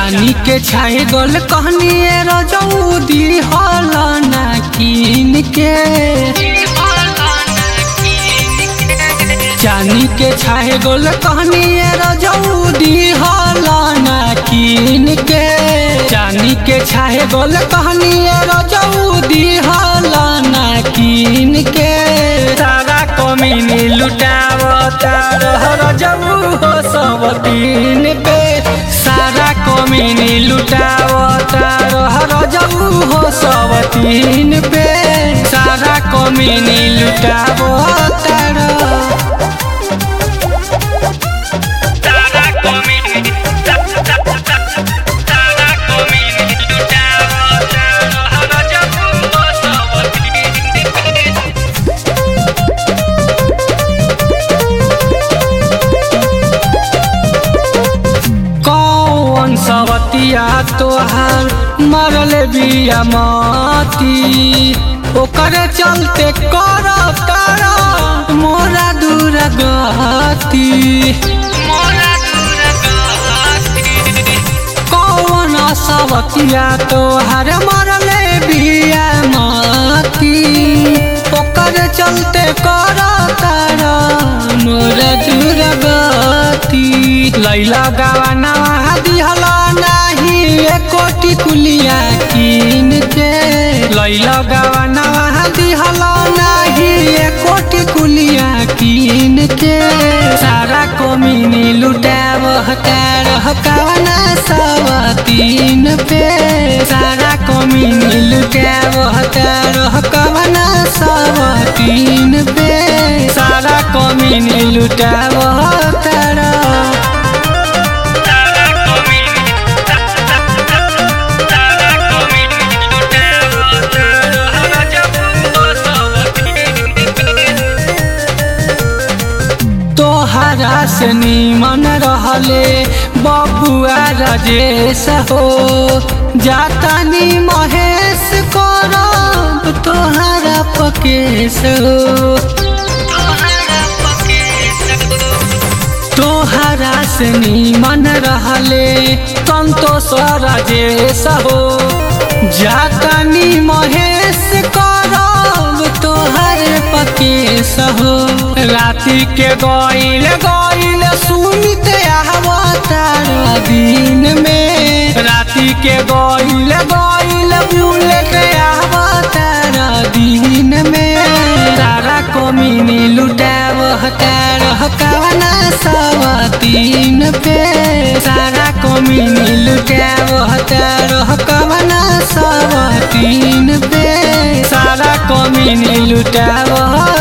चानी के छाए गोल कहनी रजौदी हल ना कीन के चानी के छाए गोल कहनी रजौदी हल ना कीन के चानी के छाए गोल कहनी रजौदी हल ना कीन के सारा कमीनी लुटावता रह रजऊ हो सब तीन पे सारा कमीनी लुटावता रह रजऊ हो सब तीन पे सारा कमीनी लुटावता रह सारा कमीनी सारा कमीनी लुटावता रह रजऊ हो सब तीन कौन सवतिया तोहार मरल बिया माती ओकर चलते कर कर मोरा दूर गती मोरा दूर गती कौन सवतिया तोहार मरल बिया माती ओकर चलते कर कर मोरा दूर गती लैला गवाना दिहला नाही एकोटी कुलिया कीन के लैला गवाना दिहला नाही एकोटी कुलिया कीन के सारा कोमिनी लुटाव हकार हकावना सवा तीन पे सारा कोमिनी लुटाव हकार हकावना सवा तीन पे सारा कोमिनी लुटाव हकार सारा कमीनी सारा कमीनी लुटावता रह रजऊ हो सब तीन तोहरा से नीमन रहले बबुआ राजेश हो जातानी महेश करब तोहरा पकेश हो तोहरा पके सको तोहरा से नीमन रहले संतोष राजेश हो जातानी महेश करब तोहर पकेश हो राति के गईल गईल सुनित आवतार दिन में राति के गईल गईल बुलेट आवतार दिन में सारा कमीनी लुटाव हकार हकावना सवा तीन पे सारा कमीनी लुटाव हकार हकावना सवा तीन पे सारा कमीनी लुटाव